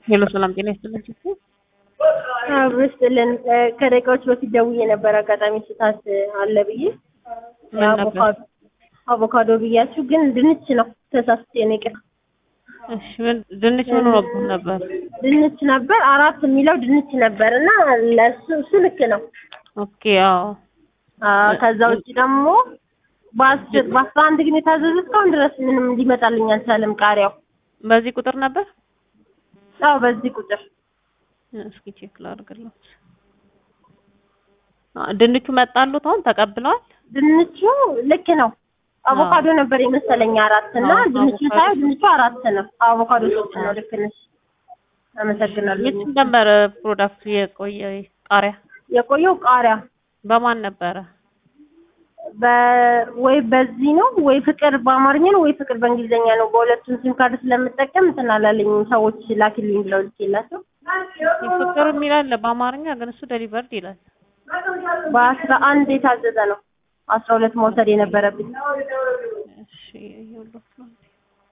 ሄሎ ሰላም ጤና ይስጥልኝ። አብስጥልን ከደቂቃዎች በፊት ደውዬ ነበር። አጋጣሚ ስታት አለ ብዬ ምን ነበር? አቮካዶ አቮካዶ ብያችሁ ግን ድንች ነው ተሳስቼ ነው ይቅር። እሺ ምን ድንች ምን ሆኖብህ ነበር? ድንች ነበር አራት የሚለው ድንች ነበር እና ለሱ እሱ ልክ ነው። ኦኬ አዎ አዎ፣ ከዛ ውጭ ደግሞ በአስር በአስራ አንድ ግን የታዘዘ እስካሁን ድረስ ምንም ሊመጣልኝ አልቻለም። ቃሪያው በዚህ ቁጥር ነበር? አዎ በዚህ ቁጥር እስኪ ቼክ ላድርግልዎት። አ ድንቹ መጣሉት አሁን ተቀብለዋል? ድንቹ ልክ ነው። አቮካዶ ነበር የመሰለኝ አራት እና አዎ፣ ድንቹ አቮካዶ ሳይሆን ድንቹ አራት ነው። አቮካዶ ሶስት ነው። ልክ ነሽ። አመሰግናለሁ። የት ነበር ፕሮዳክቱ የቆየ ቃሪያ? የቆየው ቃሪያ በማን ነበረ? በ ወይ በዚህ ነው ወይ ፍቅር በአማርኛ ነው ወይ ፍቅር በእንግሊዝኛ ነው። በሁለቱም ሲም ካርድ ስለምጠቀም እንትን አላለኝም። ሰዎች ላኪልኝ ብለው ልኬላቸው ፍቅር የሚል አለ በአማርኛ ግን እሱ ደሊቨርድ ይላል። በአስራ አንድ የታዘዘ ነው። አስራ ሁለት መውሰድ የነበረብኝ እሺ ይኸውልዎት ነው እንዴ።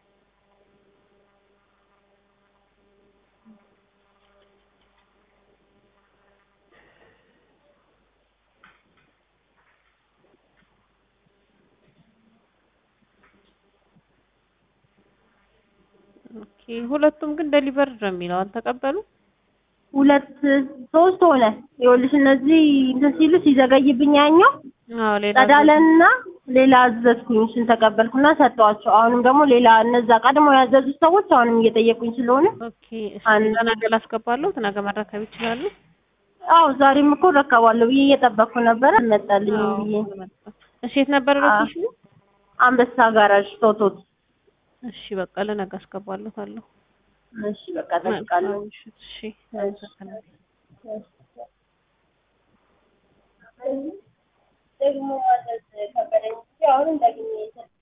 ኦኬ ሁለቱም ግን ደሊቨርድ ነው የሚለው አልተቀበሉም? ሁለት ሶስት ሆነ። ይኸውልሽ እነዚህ እንትን ሲሉ ሲዘገይብኝ ያኛው አዎ ሌላ ጸዳለና ሌላ አዘዝኩኝ። እሱን ተቀበልኩና ሰጠኋቸው። አሁንም ደግሞ ሌላ እነዛ ቀድሞ ያዘዙት ሰዎች አሁንም እየጠየቁኝ ስለሆነ ኦኬ እሺ አንድ- ለነገ ላስገባለሁ ነገ መረከብ ይችላሉ? አዎ ዛሬም እኮ ረከባለሁ ብዬ እየጠበቅኩ ነበረ። መጣልኝ አዎ ብዬ እሺ የት ነበር ሎኬሽኑ? አንበሳ ጋራዥ ቶቶት። እሺ በቃ ለነገ አስገባለታለሁ። እሺ በቃ ጠብቃለሁ። እሺ አመሰግናለሁ። ደግሞ ማዘዝ ከበደኝ። አሁንም ደግሜ